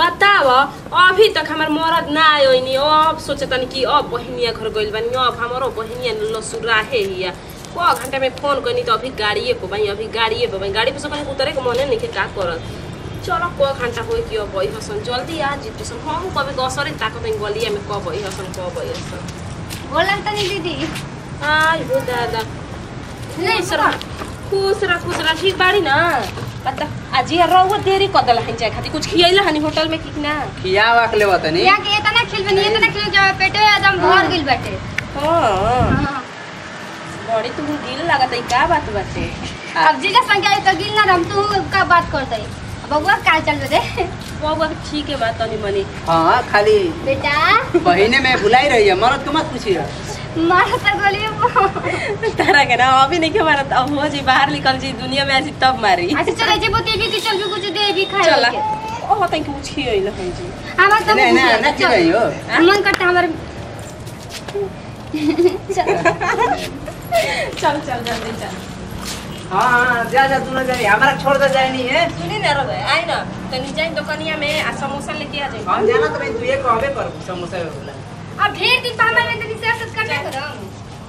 बताव अभी तक हमार मरद ना आयोनी अब सोचतनी कि अब बहिनिया घर गइल बानी अब हमारो बहिनिया लसुराहे हिया क घंटा में फोन करनी तो अभी गाड़िए पे भाई अभी गाड़िए पे भाई गाड़ी पे से कहीं उतरे के मने नहीं का करत चलो क घंटा होई कि अब बही हसन जल्दी आ जितु सन हम कभी गसरे ताकत में गलिया में कब बही हसन कब बही हसन बोला तनी दीदी आई हो दादा खुश रह खुश रह खुश रह ठीक बाड़ी ना बता आज यार रहुआ देरी कर दल हन जाए खातिर कुछ खियैला हनी होटल में कि ना खिया वाक ले तनी यहाँ के इतना खिलबे नहीं इतना खिल जो पेटे एकदम भर गेल बाटे हां बड़ी तू दिल लागत है का बात बाटे अब जीजा संख्या तो गिल ना हम तू का बात कर दे बबुआ का चल दे बाबू अभी ठीक है बात तनी मनी हाँ खाली बेटा बहिने में बुलाई रही है मरद को मत पूछिए मारा तो गोली तारा के ना अभी नहीं के मारत अब हो जी बाहर निकल जी दुनिया में ऐसी तब मारी अच्छा चले जे बोते भी चल भी कुछ दे भी खाए चला के। ओ तई कुछ खियैला हन जी हमार तो नहीं नहीं ना के रही हो मन करता हमार चल चल जल्दी चल हाँ हाँ जा जा तू ना जाए हमारा छोड़ दे जाए नहीं है सुनी ना रे आई ना तनी जाई दुकानिया में आ समोसा लेके आ जाई हम जाना तो भाई तू ये कहबे कर समोसा वाला अब ढेर दिन पर हमारे तनी सियासत करना करम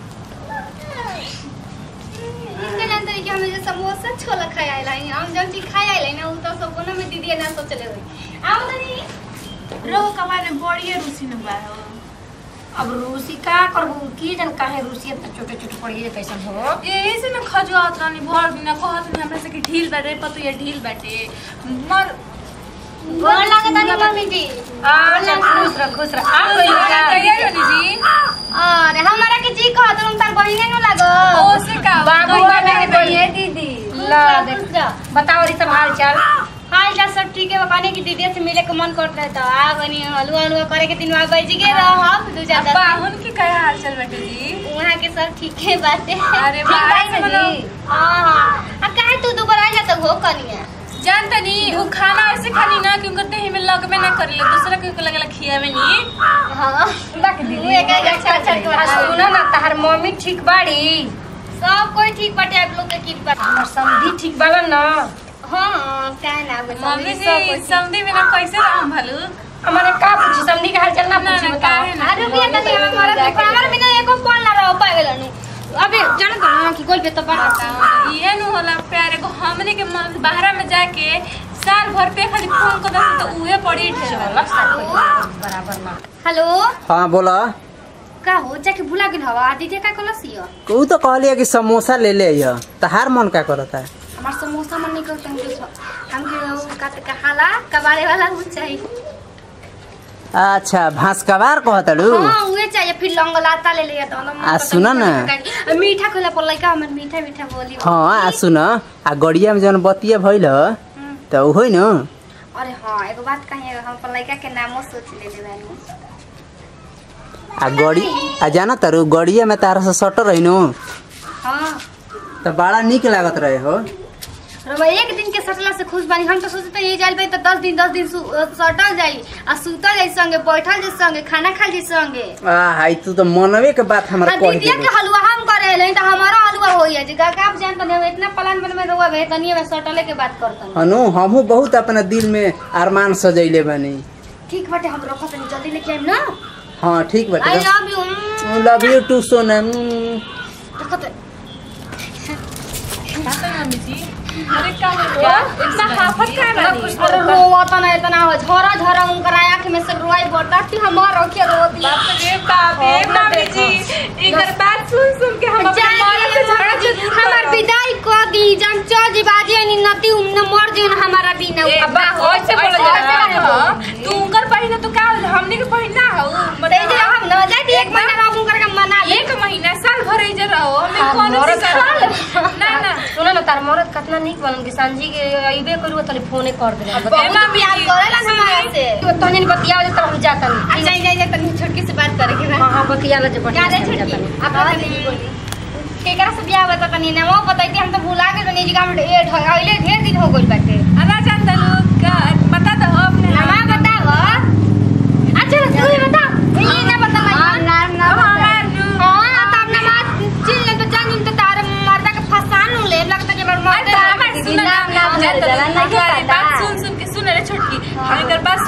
इसके जानते कि हमें जो समोसा छोला खाए आइला है हम जब चीज खाए आइला ना उ तो सब कोनो में दीदी ना सोचले होई आओ तनी रोह कमाने बड़िए रूसी न बा हो अब रूसी का करबू की जन काहे रूसी इतना छोटे छोटे पड़ी कैसन हो यही से न खजुआत रानी भर दिन कहत नहीं हमरा से कि ढील बाटे पतो ये ढील बाटे मर गोर लागत तनी मम्मी जी आ चल खुश रह खुश रह आ कोई लगा तैयार होनी जी अरे हमारा के जी कहत तुम तार बहिने न लागो ओ से का बाबू तो बाबा ये के कहिए दीदी ला देख बताओ री सब हाल चाल हाल चाल सब ठीक है कहने की दीदी से मिले के मन करता है तो आ बनी हलवा हलवा करे के दिन बाबा जी के रहब दू चार अब्बा दिन हुन की कहे हाल चल बाटे जी वहाँ के सब ठीक है बातें अरे ठीक वाह, बाई ना मतलब- जी हाँ हाँ आ काहे तू दोबारा आ जाता हो कनिया जानता नहीं वो खाना ऐसे खानी ना कि उनका देह में लगबे ना करेले दूसरा के को लगेला खियावे नहीं हाँ बाक तू दीदी एक एक अच्छा अच्छा के आ बता सुनो ना तहार मम्मी ठीक बाड़ी सब कोई ठीक बाटे आप लोग के की बात हमर समधी ठीक बालन ना हाँ काहे ना बता मम्मी सब कोई जी ठीक। समधी बिना कैसे रहम भलू हमारे का पूछी समधी के हाल चाल ना ना, पूछी ना, बताओ काहे ना? अरे रुकिए तनी हमें मरद के हमारे बिना एको फोन ना रह पाएगा नु अबे जान तो ना कि कोई पे तो पड़ा ये नु होला प्यारे को हमने के मन बाहर में जाके साल भर पे खाली फोन कर दस तो उहे पड़ी ढेर वाला बराबर ना हेलो हाँ बोला का हो जाके भुला गेल हवा आदित्य का कलसिया तू तो कहलिए कि समोसा ले ले यह तहार मन का करता है हमार समोसा मन निकल तंगे हमके वो का कहाला कबाड़े वाला वो चाहिए अच्छा भास्कवार कहतड़ू हाँ उहे चाहिए फिर लौंग लाता ले लिया तो आ, सुना ना। मीठा खोला पर लइका हमर मीठा मीठा बोली हाँ आ सुन आ गड़िया में जौन बतिया भइल हम्म। तो उ न अरे हाँ एगो बात कहिए हम पर लइका के नामो सोच ले ले बानी आ गड़ी आ जाना तारू गड़िया में तारा से सटर रही नु हाँ तो बड़ा निक लागत रहे हो रवा एक दिन के सटला से खुश बानी हम तो सोचते ये जाइल भाई तो दस दिन दस दिन सु- अ, सटल जाई आ सुतल जाई संगे बैठल जाई संगे खाना खाल जाई संगे आ हाई तू तो मनवे के बात हमरा आ कह दीदिया दे के हलवा हम करे नहीं तो हमारा हलवा होई है जगह का आप जानते नहीं इतना प्लान बन में रहुआ है तनिए में सटले के बात करतन हनु हमहू बहुत अपना दिल में अरमान सजैले बनी ठीक बाटे हम रखत नहीं जल्दी लेके आइम ना हाँ ठीक आई बाटे love you love you too Sonam देखत बात है मम्मी जी अरे का हो गया इतना हाफत का बानी अरे रोवा तना इतना हो झरा झरा उनकर आंख में से रोई बरता कि हमार रखे रो दिया बाप रे बाप रे मम्मी जी इधर बात सुन सुन के हम अपने मौत से झगड़ा जरूर हमार करब। विदाई क दी जम चल जी बाजे नि नती उमने मर जी हमारा बिना ए, अब्बा हो से बोल जा तू उनकर पहिना तो का होल हमने के पहिना हो ते जे हम न जाती एक महीना का उनकर का मना ले एक महीना साल भर इधर रहो हमें हाँ, कोनो मरद साल ना ना सुनो ना तार मरद कितना निक बनन कि सांझी के अइबे करू तले फोने कर दे बहुत प्यार करेला हमारा से तो तनी बतिया दे तब हम जाता नहीं अच्छा जाई जाई तनी छोटकी से बात करे के हां हां बतिया ले जब क्या दे छोटकी आप तनी बोली केकरा से बियाह बता तनी ना वो बताई हम तो भुला गए तनी जी का हम ए ढगाइले ढेर दिन हो गइल बाटे अना जान दलू का बता दो अपने नमा बताव अच्छा तू ही बता ये ना बता नाम ना हमार नु हां तब नमाज चिल ले तो जान तो तार मर्दा के फसान ले लगता जे मर मर अरे हमार सुन ना बात सुन सुन के सुन रे छोटकी हम इधर बात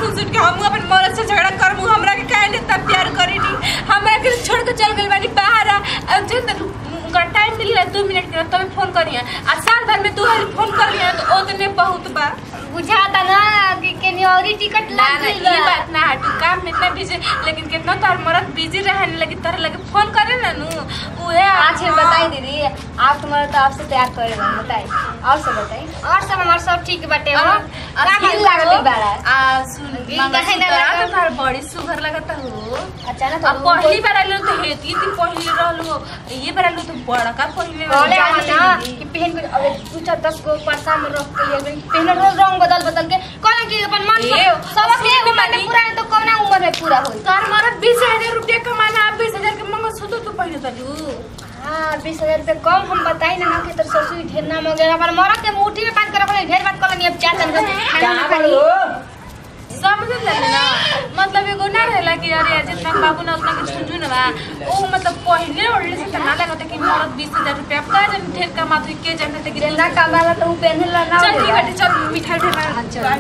सुन सुन के हम अपन मरद से झगड़ा करबू हमरा के काहे इतना प्यार करी नी हमरा के छोड़ के चल गइल बानी बाहर आ जिन तक उनका टाइम मिली रहा दो मिनट के तब फोन करिए आ साल भर में दो बार फोन कर लिया तो ओतने बहुत बा बुझाता ना कि केनी औरी टिकट ना लग ना गइल ये बा। बात ना हटू काम में इतना बिजी लेकिन कितना तार मरद बिजी रहने लगी तार लगे फोन करे ना नु उहे अच्छा बताई दीदी आप तुम्हारा तो आपसे प्यार करे बा बताई और सब बताई और सब हमार सब ठीक बाटे हो का फिर मन लागत बारा आ सुन गिल मामा काहे ना सुतरा लागल? तो तार बड़ी सुगर लगता हो अचानक अब पहली बार आइलो तो हेती थी पहली रहलो ये बार आइलो तो बड़ा का पहली बोले हम ना कि पहन के अबे दू चार दस गो परसा में रख के लिए पहन रोज रंग बदल बदल के कहना कि अपन मन ए, सब के सुन उम्र में बानी। पूरा है तो कौना उम्र में पूरा होई तार मरद बीस हजार रुपया कमाना आप बीस हजार के मंगल सूत्र तो पहले तलू हाँ बीस हजार रुपये कम हम बताई ना कि तो ससुर ढेर नाम हो गया अपन मरद के मुट्ठी में बांध के रखले ढेर बात कर अब चार तन खाना ना खाई समझ ले ना मतलब एगो ना रहेला कि अरे जितना बाबू ना उतना के झुंझुन ना बा ओ मतलब पहले ओढ़ले से तना लगता कि मरद बीस हजार रुपया अब का जन ढेर कमात हुई के जानते कि जिंदा कमाला तो उ पहनला ना चल ठीक है चल मिठाई उठा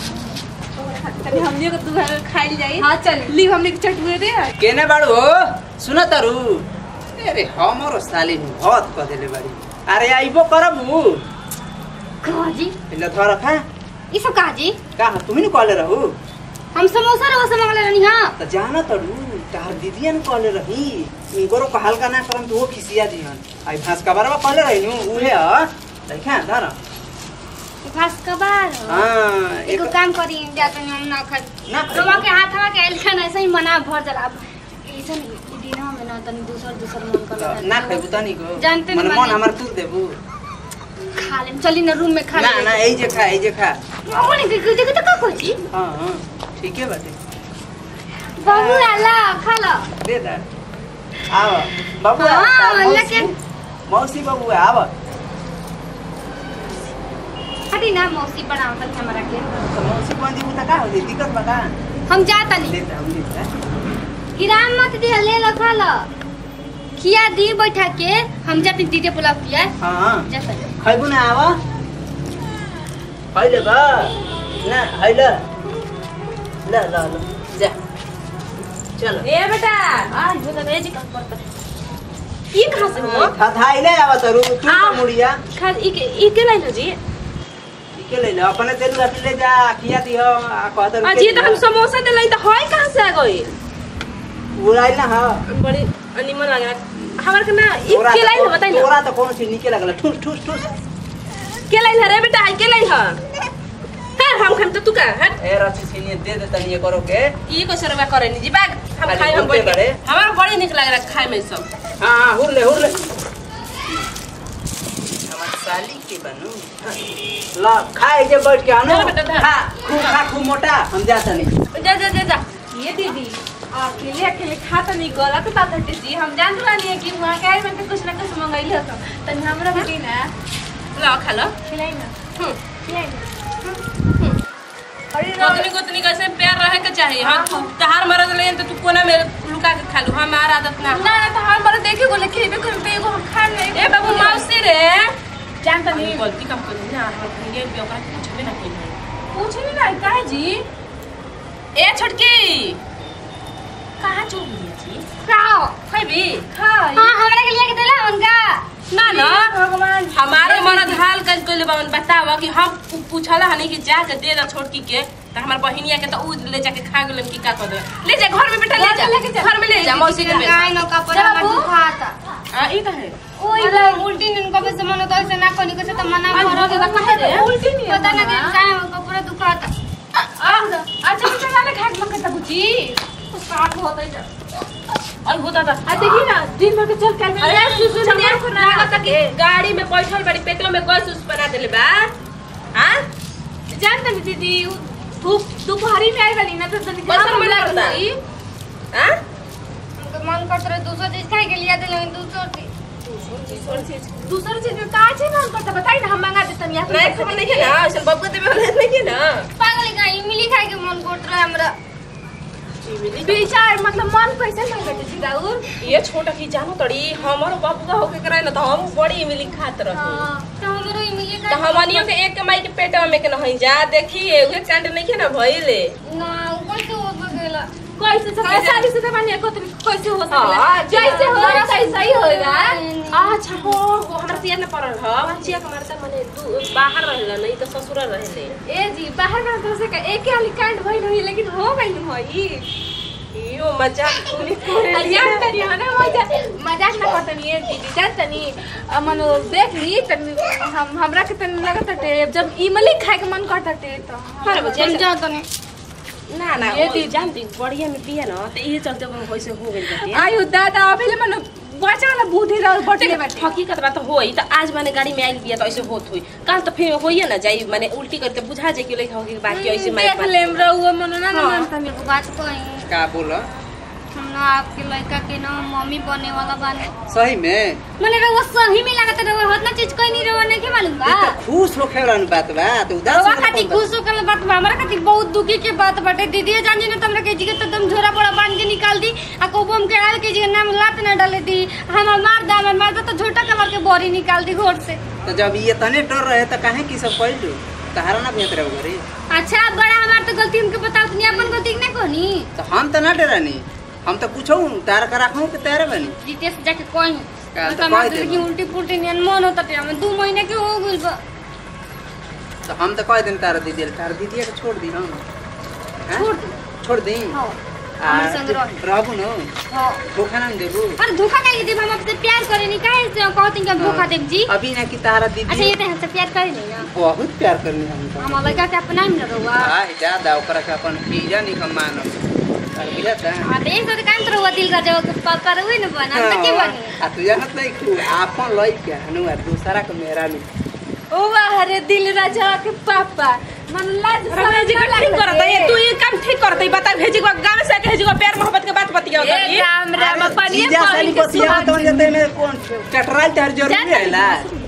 तनी हमनी को तू घर खाई जाई हां चल ली हमनी के चटुए दे केने बाड़ू हो सुन तारू अरे हमरो साली बहुत कह देले बाड़ी अरे आइबो करबू काजी इला धर खा ई सब काजी का तुम्ही न कहले रहू हम समोसा रहो से मांगले रहनी हां त जाना तड़ू तार दीदिया न कहले रही इनकरो को हल्का ना करम तो वो खिसिया दिहन आई भास का बारवा कहले रही नु उहे ह देखा धर घास कबार हां एको एक काम करी जाते हम ना खाई ना रोमा के हाथ हवा के आइल ऐसे ही मना भर जला अब ऐसन दिन में ना तनी दूसर दूसर मन कर ना खेबू तनी को जानते मन नहीं मन माने। हमर तू देबू खा ले चली ना रूम में खा ना ले ना एई जे खा एई जे खा ओने के के के तो का कोची हां हां ठीके बाटे बाबू आला खा लो दे दा आव बाबू हाँ, तार मौसी- लेकिन- मौसी बाबू आव हटी ना मौसी बनाओ तक हमरा के तो मौसी कौन दी का हो दिक्कत बा का हम जाता नहीं लेता हम लेता हिरान मत दे ले लो खा लो खिया दी बैठा के हम जाते दीदी पुलाव किया हां जाता खैबू ना आव खैले बा ना हैले ल ल ल जा चलो ए बेटा आज बोला ए जी का करता ये कहां से हो था थाइले आव तरू तू आ। का मुड़िया खास ई के ई के लाइन जी के ले ले अपने तेल रख ले जा खिया दी हो आ कहतर आज ये तो हम समोसा दे लाई तो होय कहां से आ गई उड़ाई ना हां बड़ी अनिमन लग रहा हमार के ना ई तोरा के लाइन तो- बताई ना तोरा तो कौन चीज निके लगला ठुस ठुस ठुस के लाइन है रे बेटा आई के लाइन है हां हम खाम तो तू का हट ए रची सीनी दे दे तनी करो के ई को सरवा करे नी जी बाग हम खाली खाए हम बोलते बैठ बड़े। हमारा बड़ी निक लग रहा खाए में सब हाँ हाँ हुर ले हुर ले हमार साली के बनू हाँ। ला खाए जे बैठ के आनो चलो बेटा, धर। खा खूब खा खूब मोटा हम जाता नहीं जा जा जा जा ये दीदी अकेले अकेले खाता नहीं गलत बात हटे जी हम जान रही है कि वहाँ के में तो कुछ ना कुछ मंगाइले हो तनी हमरा भी ना ला खा लो खिलाई ना हम्म खिलाई ना अरे गोतनी गोतनी कैसे प्यार रहे के चाहिए हाँ तू तहार मरद ले तो तू कोना में लुका के खा लू हमार आदत ना ना तो हम बड़ा देखे को लेके भी करते एगो हम खा ले ए बाबू मौसी रे जानता नहीं नहीं गलती कम कर ना हम खंगे पे ओकरा कुछ भी ना कही पूछ नहीं ना काहे जी ए छोटकी कहाँ चल गई जी खाओ खैबी खाई हां हमरा के लिए के देला उनका ना ना भगवान हमारो मरद हाल कर कोई बावन बतावा कि हम पू- पूछला हनी कि जा के दे दा छोटकी के त हमर बहिनिया के त उ ले जाके खा गेलन कि का कर दे ले जा घर में बेटा ले जा लेके जा। घर में ले जा मौसी के बेटा गाय नो का पर जा हमरा बाबू। दुखाता आ ई कहे ओई ला उल्टी निन कबे से मन तो ऐसे ना कोनी कैसे तो मना आज करो हो गया, कहे रे? उल्टी नहीं है पता ना कि मम्मा। गाय का पूरा दुखाता अच्छा अच्छा वाले खाट मत करता बुची साथ होता जा और होता था आ देखी ना दिन भर के चल कर अरे सुसु ने लागत कि गाड़ी में बैठल बड़ी पेटो में गैस उस बना देले बा हां जानता नहीं दीदी उ धूप दोपहरी में आई वाली ना तो तनी कैसन मन लगता? हां उनका मन करता रहे दूसरा चीज खाए के लिए दिले दूसरा चीज दूसरा चीज में का चीज मन करता बताई ना हम मंगा देतनी आप नहीं खबर नहीं है ना ऐसा बब्बू देवे वाला नहीं है ना पागल का इमली खाए के मन करता रहे हमरा खुशी मिली विचार मतलब मन कैसे नहीं करते जी राउर ये छोटा की जानो तड़ी हमारो बाबूगा होके करे ना तो हम बड़ी मिली खात रही तो हमरो इमिली तो हमनियो के एक माई के पेट में के नहीं जा देखिए उहे कांड नहीं के ना भइले ना ऊपर से हो गेला कैसे से शादी से मानिए को कैसे हो सकला हाँ, जैसे हो रहा सही सही होगा अच्छा हो वो हमरा से न पड़ल ह बच्चिया के मारता मने दू बाहर रहेला नहीं तो ससुर रहेले ए जी बाहर का तरफ से का एक ही कांड भइल रही लेकिन हो गई भई यो मजाक सुनी करे मजाक करी हो ना मजाक मजाक ना करतनी ये दीदी जानतनी मनो देख ली तनी हम हमरा के तनी लगत टे जब इमली खाए के मन करता टे तो अरे बच्चा जा तने ना ना ये ये दी- दी जानती बढ़िया में पिया ना तो ये चलते वो वैसे हो गई बाटे आयु दादा अभी मनो बचा वाला बुद्धि रह बटले बाटे हकीकत बात तो होई तो आज माने गाड़ी में आई बिया तो ऐसे होत हुई कल तो फिर होइए ना जाई माने उल्टी करके बुझा जाए कि लइका होगी बाकी ऐसे मारे देख लेम रहुआ मनो ना ना हाँ। मानता हम एगो बात कही का बोला हम ना आपके लड़का के ना मम्मी बने वाला बानी सही में मने रहुआ सही में लागत रहुआ होतना चीज कोई नहीं रहुआ नहीं के मालूम बा ई त खुश होखे वाला बात बा तो उदास रहुआ वाला खातिर कौन बात? खुश होकर बात बा हमरा खातिर बहुत दुखी के बात बाटे दीदी जान जी ने तुमरा के जिगे तो तुम झोरा बड़ा बांध के निकाल दी आ कोबो हम के आल के जिगे नाम लात ना डाले दी हम मार दा हम मार दा तो झोटा कलर के बोरी निकाल दी घोट से तो जब ये तने डर रहे तो काहे की सब कहलू तहारा ना भेत रहे घरे अच्छा बड़ा हमार तो गलती हमके बताओ तनी अपन गलती ना कहनी तो हम तो ना डरानी हम तो पूछो तार का रखूं के तैयार बनी जीते से जाके कहीं का तो तो हमार कह दिल की देबो। उल्टी पुल्टी नियन मन होता टे हम दो महीने के हो गइल बा तो हम तो कह दिन तारा दीदी तारा दीदी के छोड़ दी हम हैं? छोड़ दी। छोड़ दी हाँ आ, हमर संग रह रहबू न हाँ धोखा ना देबू अरे धोखा नहीं देब हम आपसे प्यार करे नहीं काहे से कहती कि हम धोखा देब जी अभी ना कि तारा अच्छा दीदी ये तो हमसे प्यार करे नहीं ना बहुत प्यार करनी हम तो हम लड़का के अपना ही न रहुआ आ ज्यादा ओकरा के अपन पीजा नहीं कम मानब और बुझाता हाँ तो एक तो काम तो रहुआ दिल का जब पापा रहुए न बना हम तो के बनी आ तू जानत नहीं खू आपन लई के हनुआ दूसरा के मेहरा नहीं ओ वाह रे दिल राजा के पापा मन लाज रमेश जी का ठीक करता है तू ये काम ठीक करता है बता भेजी को गांव से भेजी को प्यार मोहब्बत के बात बतिया ए राम राम पानी जीजा साली के बतिया तो जते में कौन चटराल तार जरूरी हैला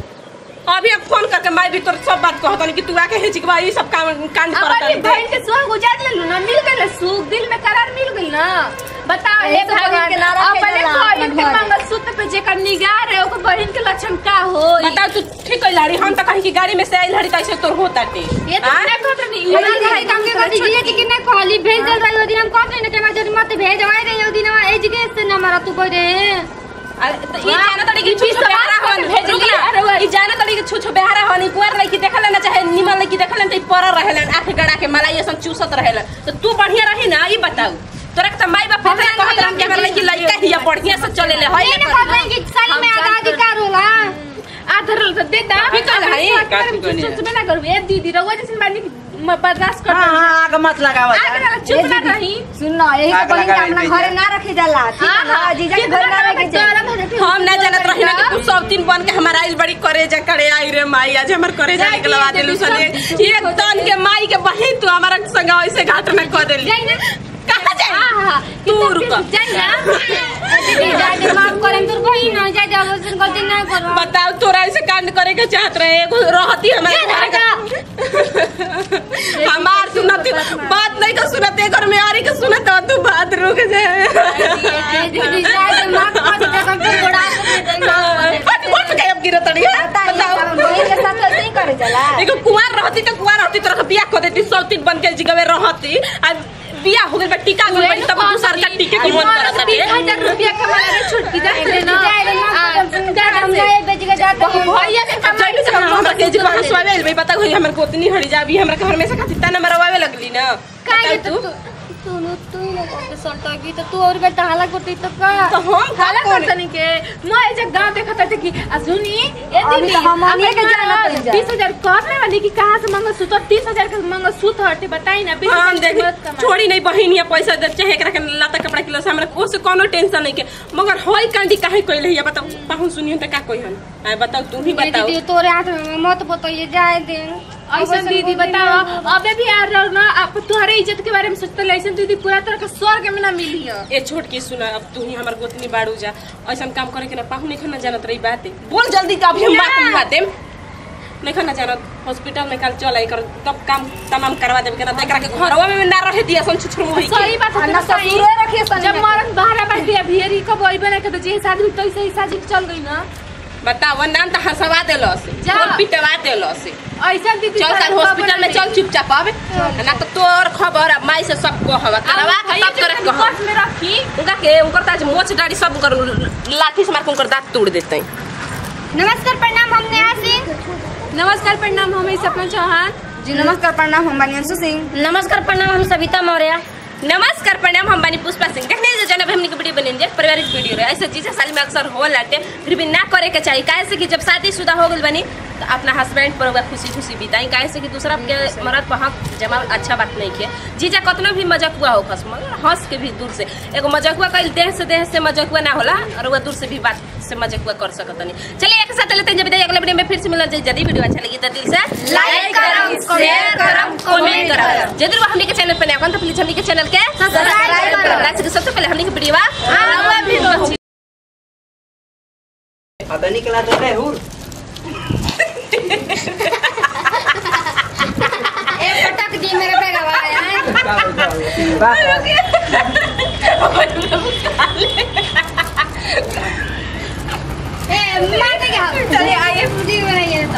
अभी अब फोन करके मैं भी तोर सब बात कहता कि तू आके हेजी के बा ये सब काम कांड करता अपनी बहन के सुख गुजार ले ना मिल गए सुख दिल में करार मिल गई ना बताओ हे ऐसे बहन भगवान के ना रखे अपने जाला बहन अपना के घर। मंगलसूत्र पे जेकर निगाह रहे ओकर बहन के लक्षण का हो बताओ तू ठीक है लाड़ी हम तो कहीं की गाड़ी में से आई लड़ी तो ऐसे तोर होता टे ये तो हाँ? मैं कहत नहीं ये तो भाई काम के करती जी जी कि नहीं कहली भेज दल रही ओदी हम कहते नहीं कि मैं जरूर मत भेज आए रही ओदी ना एज के से ना मारा तू करे अरे तो ई जाना तड़ी की छुछ बेहारा हन भेज लिया ई जाना तड़ी की छुछ बेहारा हन कुआर लड़की देखल ना चाहे निमन लड़की देखल त पर रहेलन आंख गड़ा के मलाई ऐसन चूसत रहेलन तो तू बढ़िया रही ना ई बताऊ तोरा के त माई बाप फेरे कहत रहन कि अगर लड़की लड़का हिया बढ़िया से चले ले हई ये ना कहते हैं कि साली में आधा अधिकार होला आधर तो दे दा ठीक है भाई, का ठीक है नहीं? सोच में ना करू ए दीदी रहुआ जैसे बानी म- बर्दाश्त कर हां हां आग मत लगावा आगे वाला चुप ना रही सुन ना यही आग तो बहन के लगावे अपना भैया। घरे ना रखे जाला ठीक है ना जीजा के घर ना रखे जाला हम ना जानत रही ना कि तू सब दिन बन के हमारा आइल बड़ी करे जा करे आई रे माई आज हमर करे जा निकलवा देलू सने एक तन के माई के बहिन तू हमारा संग ऐसे घाट में कर देली जाई ना कहां जाई हां तू रुक जाई ना दीदी जाई दे माफ करम तोर बहिन ना जाई जा वसन गलती ना करो बताओ तोरा ऐसे कांड करे के चाहत रहे एगो रहती हमारे जा, घर का हमार सुनत बात नहीं का सुनत ए घर में आरी के सुनत हो, तू बात रुक जाए दीदी जाई दे माफ कर दे कम तो गोड़ा के दे माफ फट फट के अब गिरत रही है बताओ बहन के साथ ऐसे ही करे जाला एगो कुंवार रहती तो कुंवार रहती तोरा के बियाह कर देती सब तीन बन के जगह रहती आ बियाह हो गइल बा टीका गइल बा तब तू सरकार टीके के मन करत तीन है हजार रुपया कमा ले छुटकी जा ले ना जाई दे माफ कर हम जाए बेच के जाते हैं भैया के अब जब से हम हमरा के जी हंसवावे भाई बता कोई हमर गोतनी हड़ी जा अभी हमरा के घर में से खाती तना मरवावे लगली ना काहे बताओ तो तू तू तू ही ना करके सटकी तो तू और बेटा हाला करती तो का तो हम खाला करतनी के मैं एक गांव देखत हते कि आ सुनी ए अभी दीदी तो हम हमरे के जाना पड़ जा। बीस हजार कब ले वाली कि कहाँ से मंगल सूत्र तीस हजार का मंगल सूत्र हटे बताई ना बीस हम हजार देख की मत कमा छोड़ी नहीं बहिन या पैसा दे चाहे एकरा के लाता कपड़ा किलो से हमरा ओसे कोनो टेंशन नहीं के मगर होई कांडी काहे कोइले या बताओ पाहु सुनियो त का कोई हन आ बताओ तू ही बताओ दीदी तोरे हाथ में मत बताइए जाए दे ऐसा दीदी बताओ अबे भी आ रहा ना आप तुम्हारे इज्जत के बारे में सोचते ऐसा दीदी पूरा तरह का स्वर्ग में ना मिली है ए छोट की सुना अब तू ही हमर गोतनी बाड़ू जा ऐसा काम करे के ना पाहु नहीं खना जानत रही बात बोल जल्दी का अभी हम बात ना। बुझा देम नहीं खना जानत हॉस्पिटल में कल चल आई कर तब काम तमाम करवा देब के ना त एकरा के घरवा में ना रहे दिया सन छुछुर मोही के सही बात सके ना ससुरे रखिए सनी जब में। मरद बाहर बैठ दिया भियरी कब अइबे ना के तो जे शादी तो ऐसे ही शादी चल गई ना बताओ नाम तो हंसवा देलो से जा। फोन पिटवा देलो से ऐसा दीदी चल कल हॉस्पिटल में चल चुपचाप अब ना तो तोर खबर अब माई से सब कहवा करवा के तब करे कह पर्स में रखी उनका के उनकर ताज मोच डाड़ी सब उनकर लाठी से मार के उनकर दांत तोड़ देते नमस्कार प्रणाम हम नेहा सिंह नमस्कार प्रणाम हम सपना चौहान जी नमस्कार प्रणाम हम बनियांशु सिंह नमस्कार प्रणाम हम सविता मौर्य नमस्कार प्रणाम हम बानी पुष्पा सिंह देखने जो जब हमने की वीडियो बनेंगे पारिवारिक वीडियो रहे ऐसे चीजें साल में अक्सर हो लाटे फिर भी ना करे के चाहिए काहे से कि जब शादीशुदा हो गई बनी तो अपना हस्बैंड पर वह खुशी खुशी बिताई काहे से कि दूसरा के मरद पर हक जमा अच्छा बात नहीं के जीजा कतनो भी मजाक हुआ हो खस मगर हंस के भी दूर से एगो मजाक हुआ कल देह से देह से मजाक हुआ ना होला और वह दूर से भी बात से मजाक हुआ कर सकत नहीं चलिए एक साथ लेते हैं जब अगले वीडियो में फिर से मिलना चाहिए यदि वीडियो अच्छा लगी तो दिल से लाइक करम, शेयर करम कमेंट करम यदि वो हमनी के चैनल पे नया हो तो प्लीज हमनी के चैनल के सब्सक्राइब करम। लाइक से सबसे पहले हमनी के वीडियो आवा भी पहुंची पता नहीं कला तो है हुर ए पटक दी मेरे पे गवाया है ए मार दे क्या चलिए आइए वीडियो बनाइए